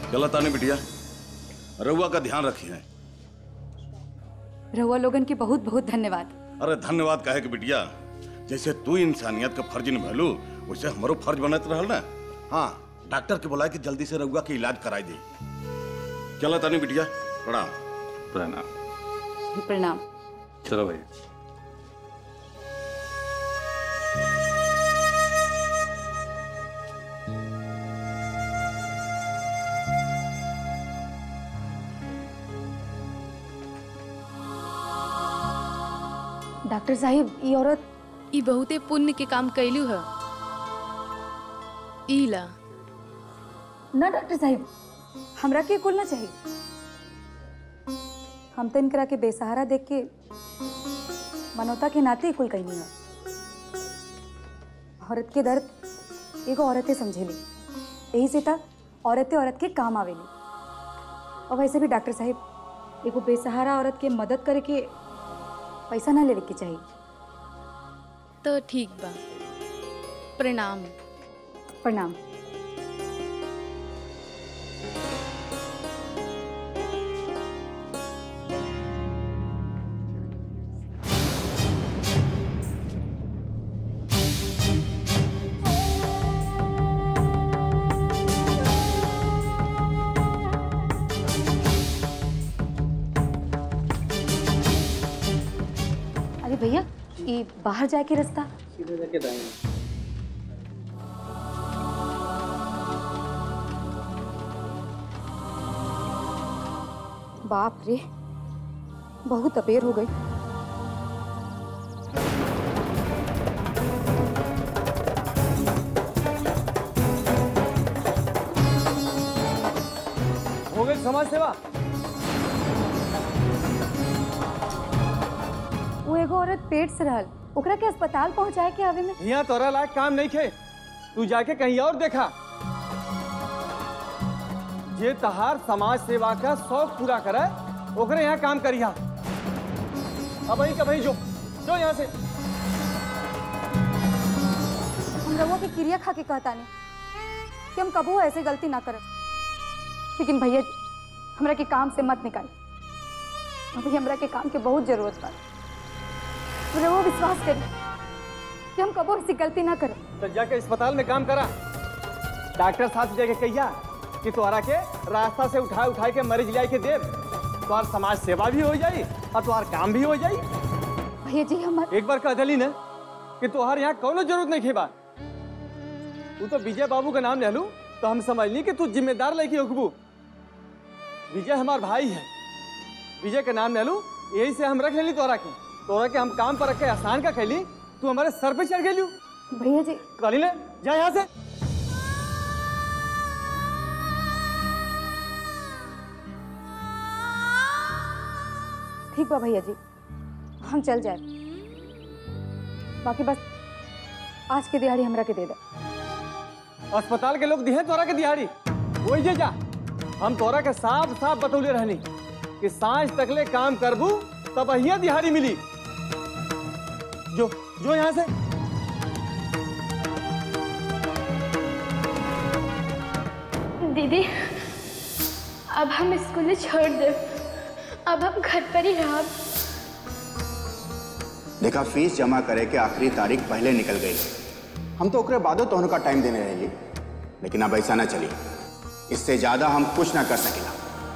चला तानी बिटिया रउआ का ध्यान रखिए रहुआ लोगन के बहुत बहुत धन्यवाद अरे धन्यवाद कहे कि बिटिया जैसे तू इंसानियत का फर्ज निभैलू वैसे हमारो फर्ज बनत रहल ना हाँ डॉक्टर के बुलाए कि जल्दी से रउआ के इलाज कराई दे चला तानी बिटिया प्रणाम प्रणाम प्रणाम चलो भैया डॉक्टर साहिब ये औरत ई बहुते पुण्य के काम कैलू है ई ला ना डॉक्टर साहिब हमरा के कुल ना चाहिए हम तो इनकरा के बेसहारा देख के मनोता के नाते ही कुल कहनी है औरत के दर्द एगो औरतें समझेली यही से था औरतें औरत के काम आवेली और वैसे भी डॉक्टर साहिब एगो बेसहारा औरत के मदद करे के पैसा ना लेवे के चाहिए तो ठीक बा प्रणाम प्रणाम अरे भैया ये बाहर जाए के रास्ता बाप रे बहुत अबेर हो गई हो गई समाज सेवा वो एगो औरत पेट से रहल ओकरा के अस्पताल पहुंचाए के आवे में यहाँ तोरा लायक काम नहीं खे तू जाके कहीं और देखा जे तहार समाज सेवा का शौक पूरा करे ओकरे यहाँ काम करिया अब वही का वही जो जो यहाँ से हम रउआ के क्रिया खा के कहता नहीं कि हम कबू ऐसे गलती ना करब लेकिन भैया जी हमरा के काम से मत निकाल अभी हमरा के काम के बहुत जरूरत बा रउआ विश्वास करी कि हम कबू ऐसी गलती ना करब तो जाके अस्पताल में काम करा डॉक्टर साथ जाके कहिया कि तोहरा के रास्ता से उठा उठा के मरीज लिया के दे तोहार समाज सेवा भी हो जाई और तोहार काम भी हो जाई भैया जी हमार एक बार कह दली ना कि तोहार यहाँ कौनो जरूरत नहीं खेबा तू तो विजय बाबू का नाम ले लू तो हम समझ ली कि तू जिम्मेदार लड़की होकबू विजय हमार भाई है विजय का नाम ले लू यही से हम रख लेली तोहरा के तोहरा के हम काम पर रख के आसान का कैली तू हमारे सर पे चढ़ गेली भैया जी कहली ले जा यहाँ से ठीक बा भैया जी हम चल जाए बाकी बस आज के दिहाड़ी हमरा के दे दो अस्पताल के लोग दिहे तोरा के दिहाड़ी वही जे जा हम तोरा के साफ साफ बतौले रहनी कि सांझ तकले काम करबू तब अहिया दिहाड़ी मिली जो जो यहाँ से दीदी अब हम स्कूल छोड़ दे अब हम घर पर ही रह देखा फीस जमा करे के आखिरी तारीख पहले निकल गई हम तो ओकरे बादो तोहन का टाइम देने रही लेकिन अब ऐसा ना चली इससे ज्यादा हम कुछ ना कर सकेला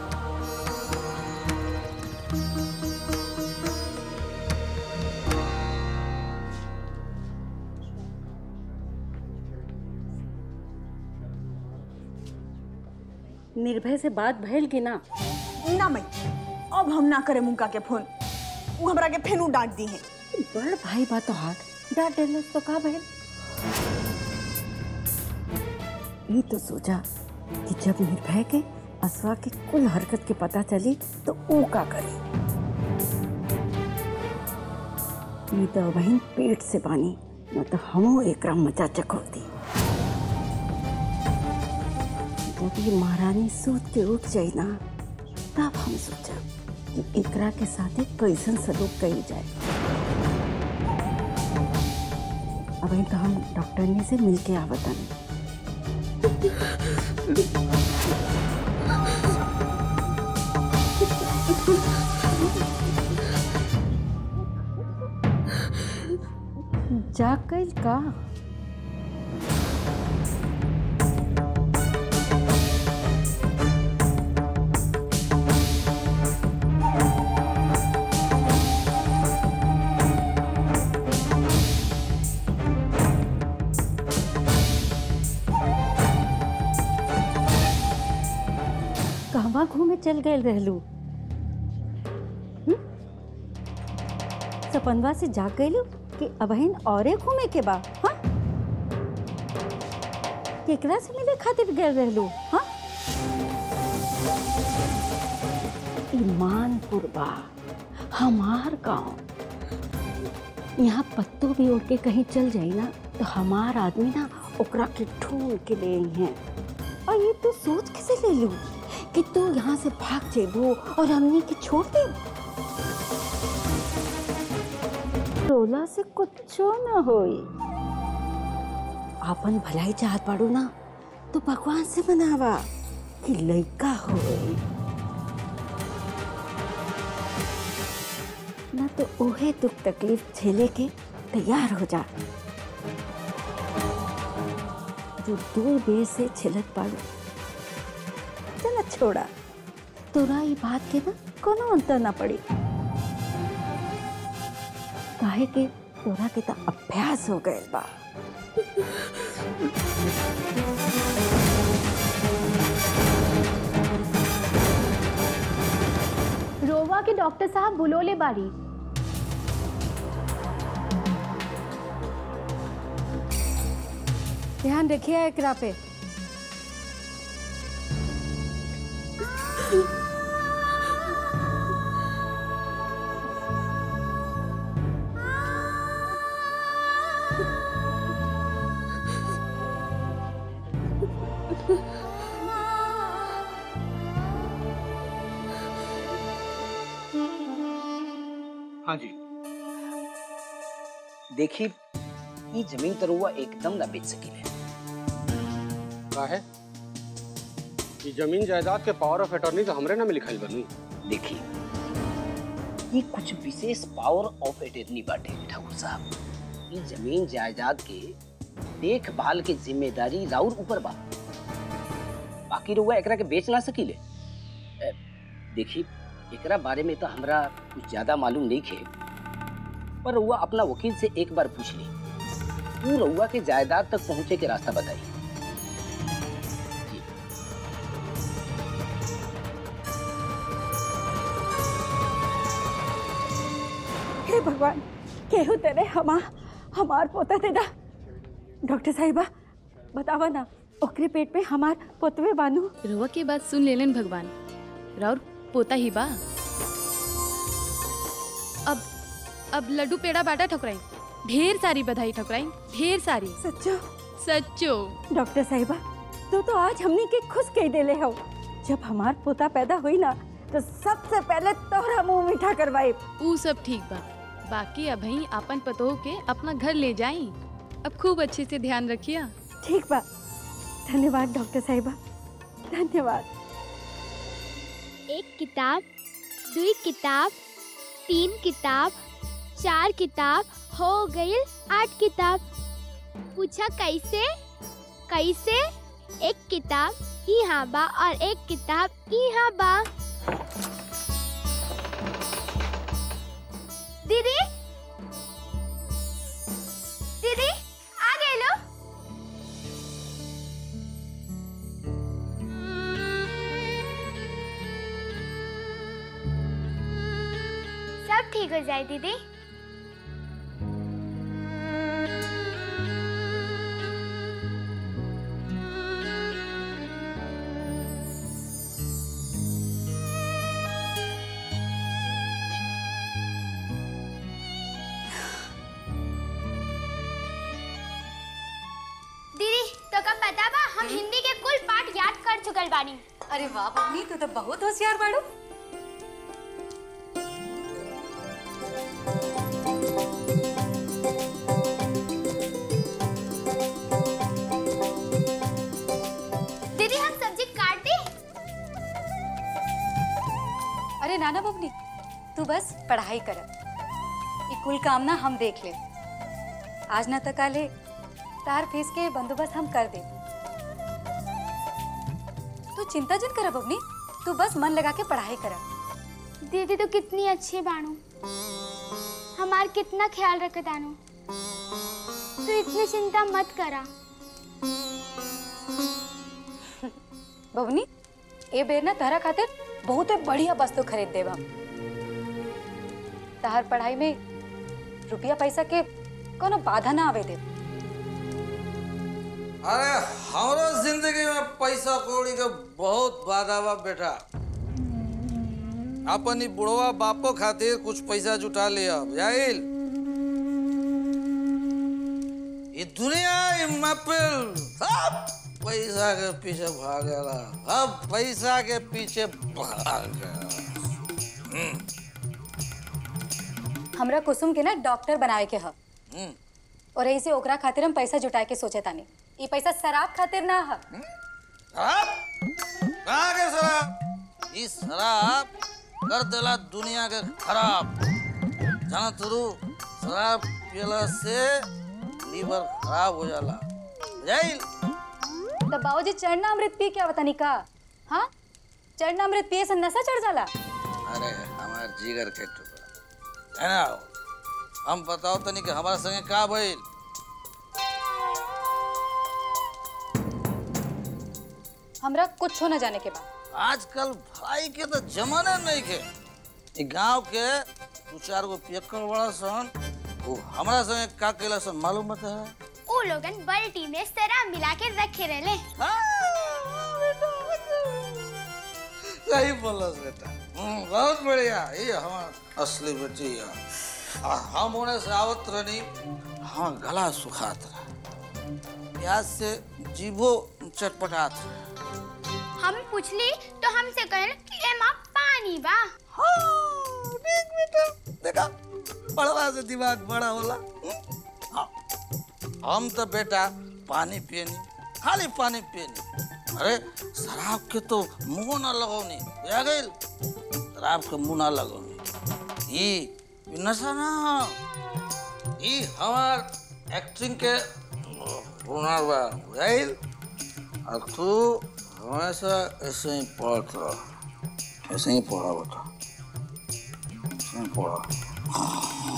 निर्भय से बात भइल कि ना ना मई अब हम ना करे मुंका के फोन वो हमरा के फेनू डांट दी है बड़ भाई बा तो हाथ डांट देलस तो का भइल ये तो सोचा कि जब निर्भय के असवा के कुल हरकत के पता चली तो ऊ का करे ये तो वहीं पेट से बानी न तो हमो एकरा मजा चकोती जब ये महारानी सूत के उठ जाई ना तब हम सोचा कि एकरा के साथ एक कैसन सलूक कई जाए अब तो हम डॉक्टरनी से मिल के आवतन भइल का कहवा घूमे चल गए रहलू हम्म? सपनवा से जाग गईलू कि अबहिन औरे घूमे के बा हाँ केकरा से मिले खातिर गए रहलू हाँ ईमानपुर बा हमार गांव यहाँ पत्तो भी उड़ के कहीं चल जाई ना तो हमार आदमी ना ओकरा के ढूंढ के ले आई हैं और ये तू सोच कैसे ले लू कि तू यहाँ से भाग जेबू और हमने के छोड़ दे रोला से कुछो न होई आपन भलाई चाहत पाड़ू ना तो भगवान से मनावा कि लइका होई ना तो ओहे दुख तकलीफ झेले के तैयार हो जा जो दूर बेर से छिलत पाड़ू चला छोड़ा तोरा ई बात के ना कोनो अंतर ना पड़ी काहे के तोरा के तो अभ्यास हो गए बा रोवा के डॉक्टर साहब बुलोले बाड़ी ध्यान रखिए एकरा पे हाँ जी देखी ये जमीन तो रुआ एकदम ना बेच सकीले का है ये जमीन जायदाद के पावर ऑफ अटॉर्नी तो हमरे नाम लिखल बनू देखी ये कुछ विशेष पावर ऑफ अटॉर्नी बाटे ठाकुर साहब ये जमीन जायदाद के देखभाल के जिम्मेदारी राउर ऊपर बा बाकी रुआ एकरा के बेच ना सकीले अ, देखी एकरा बारे में तो हमरा कुछ ज्यादा मालूम नहीं खे पर रउआ अपना वकील से एक बार पूछ ली वो रउआ के जायदाद तक पहुंचे के रास्ता बताई हे भगवान केहू तेरे हमा हमार पोता तेरा डॉक्टर साहिबा बतावा ना ओकरे पेट में हमार पोतवे बानू रुआ के बात सुन लेलन भगवान राउर पोता ही बा अब अब लड्डू पेड़ा बाटा ठकुराई ढेर सारी बधाई ठकुराई ढेर सारी सच्चो सच्चो डॉक्टर साहिबा तू तो आज हमने के खुश कह देले हो जब हमार पोता पैदा हुई ना तो सबसे पहले तोहरा मुंह मीठा करवाए ऊ सब ठीक बा बाकी अभी अपन पतोह के अपना घर ले जाई अब खूब अच्छे से ध्यान रखिया ठीक बा धन्यवाद डॉक्टर साहिबा धन्यवाद एक किताब दुई किताब तीन किताब चार किताब हो गई आठ किताब पूछा कैसे कैसे एक किताब यहाँ बा और एक किताब यहाँ बा दीदी दीदी आ गए लो सब ठीक हो जाए दीदी दीदी तो कब पता बा हम हिंदी के कुल पाठ याद कर चुकल बानी अरे वाह बबनी तू तो बहुत होशियार बाड़ू दीदी हम सब्जी काट दी अरे नाना बबनी तू बस पढ़ाई कर ये कुल काम ना हम देख ले आज न तक आले तार फीस के बंदोबस्त हम कर दे तू चिंता जिन कर बबनी तू बस मन लगा के पढ़ाई कर दीदी तो कितनी अच्छी बानू हमार कितना ख्याल रखत आनू तू इतनी चिंता मत करा बबनी ए बेर ना तहरा खातिर बहुत बढ़िया वस्तु खरीद देब हम तहर पढ़ाई में रुपया पैसा के कोनो बाधा ना आवे दे अरे हमरो जिंदगी में पैसा कौड़ी के बहुत बाधा बा बेटा अपन ई बुढ़वा बापो खातिर कुछ पैसा जुटा लिया जाइल ये दुनिया ये महफिल सब पैसा के पीछे भागेला अब पैसा के पीछे भागेला हमरा कुसुम के ना डॉक्टर बनाए के ह हम्म। और ऐसे ओकरा खातिर हम पैसा जुटाए के सोचे तानी ई पैसा शराब खातिर ना ह शराब कहाँ के शराब ई शराब कर देला दुनिया के खराब जाना तुरु शराब पियला से लीवर खराब हो जाला जाइल तो बाबूजी चरणामृत पी के आवतानी का हाँ चरणामृत पिए से नशा चढ़ जाला अरे हमार जिगर के टुकड़ा है ना हम बताओ तनी कि हमारा संगे का भइल हमरा कुछ न जाने के बाद आजकल भाई के तो जमाना नहीं के ई गांव के दू चार गो पियक्कड़ बड़ा सन वो हमरा संगे का कैला सन मालूम बता वो लोगन बाल्टी में शराब मिला के रखे रहले सही बोलस बेटा हम्म, बहुत बढ़िया ये हमार असली बेटी है आ, हम होने से आवत रहनी हाँ गला सुखात रहा प्याज से जीभो चटपटात रहा हम पूछली तो हमसे कहल कि एमा पानी बा देखा पढ़वा से दिमाग बड़ा होला हम्म? हाँ। हम तो बेटा पानी पियनी खाली पानी पियनी अरे शराब के तो मुंह ना लगौनी आ गई शराब के मुंह ना लगौनी ई ई नशा ना ई हमार एक्टिंग के हुनर बा बुझाइल और तू हमेशा ऐसे ही पढ़त रह ऐसे ही पढ़ा बेटा ऐसे ही पढ़ा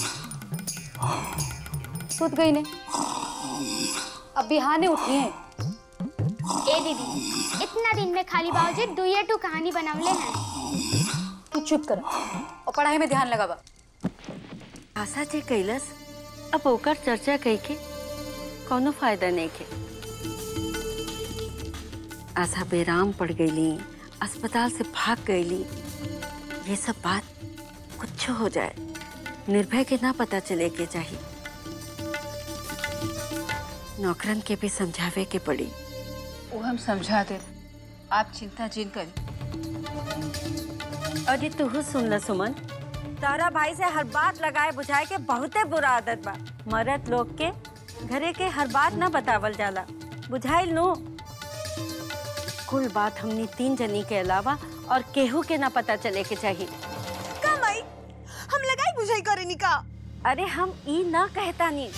सुत गई ने अब बिहाने उठी हैं ए दीदी इतना दिन में खाली बाबूजी दुइये टू कहानी बनावले हैं तू चुप कर और पढ़ाई में ध्यान लगावा आशा जे कैलस अब ओकर चर्चा कई के कोनो फायदा नहीं के आशा बेराम पड़ गईली अस्पताल से भाग गईली ये सब बात कुछ हो जाए निर्भय के ना पता चले के चाहिए नौकरन के भी समझावे के पड़ी वो हम समझा दे आप चिंता जिन करें अरे तू सुन ल सुमन तारा भाई से हर बात लगाए बुझाए के बहुते बुरा आदत बा मरद लोग के घरे के हर बात ना बतावल जाला बुझाइल नु कुल बात हमनी तीन जनी के अलावा और केहू के ना पता चले के चाहिए का माई हम लगाई बुझाई करे निका अरे हम ई ना कहता नी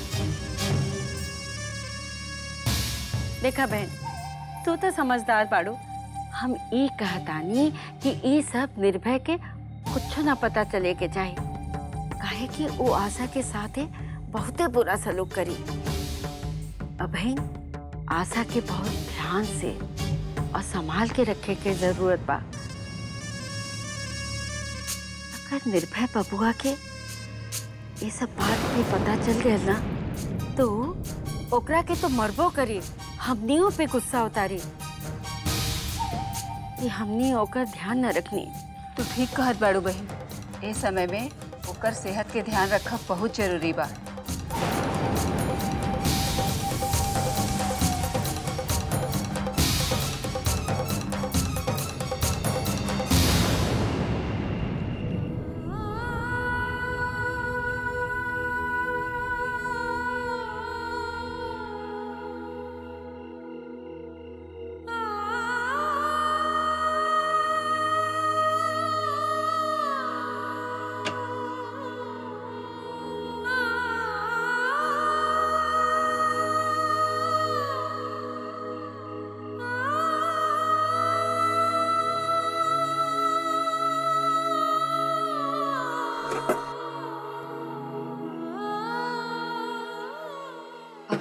देखा बहन तू तो समझदार बाड़ू हम ई कहतानी कि ई सब निर्भय के कुछ ना पता चले के चाहिए काहे कि वो आशा के साथे बहुते बुरा सलूक करी अबहिन आशा के बहुत ध्यान से और संभाल के रखे के जरूरत बा अगर निर्भय बबुआ के ये सब बात भी पता चल गया ना तो ओकरा के तो मरबो करी हमनियों पे गुस्सा उतारी कि हमनी ओकर ध्यान न रखनी तू ठीक कहत बाड़ू बहन ए समय में ओकर सेहत के ध्यान रखब बहुत जरूरी बा आ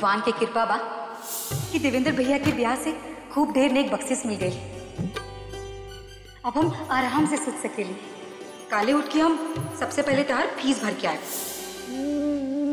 भगवान के कृपा बा कि देवेंद्र भैया के ब्याह से खूब ढेर नेक बख्शिश मिल गई अब हम आराम से सोच सकेली काले उठ के हम सबसे पहले तहार फीस भर के आए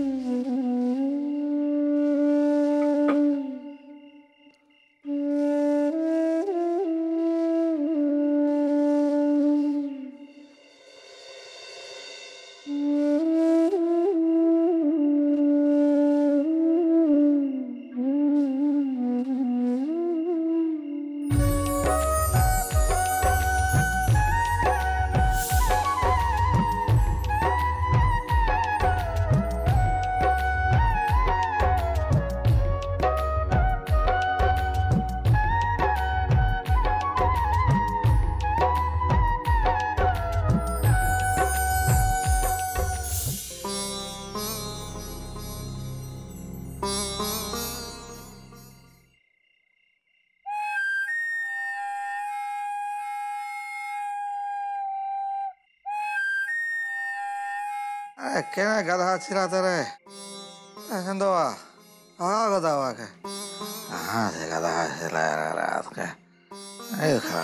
अरे केना गधा चिराते रहे चंदवा हाँ गधा के हाँ से गधा चिल्ला रहा रात के नहीं खा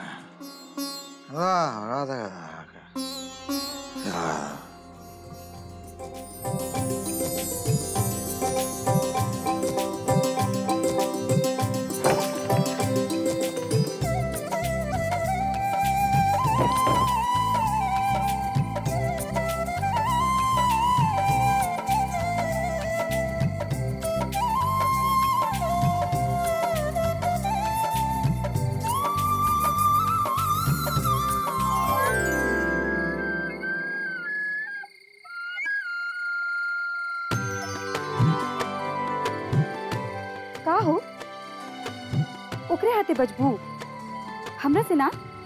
वाह रात गधा के चिल्ला का हो ओकरे हाथे बजबू हमरा से ना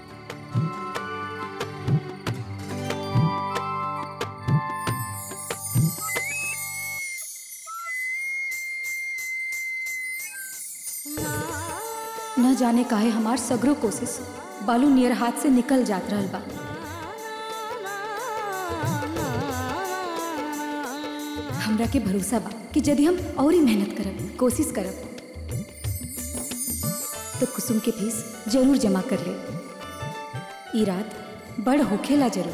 न जाने काहे हमार सगरो कोशिश बालू नियर हाथ से निकल जात रहल बा हमरा के भरोसा बा कि यदि हम और ही मेहनत करब कोशिश करब तो कुसुम के फीस जरूर जमा कर ले ई रात बड़ होखेला जरूर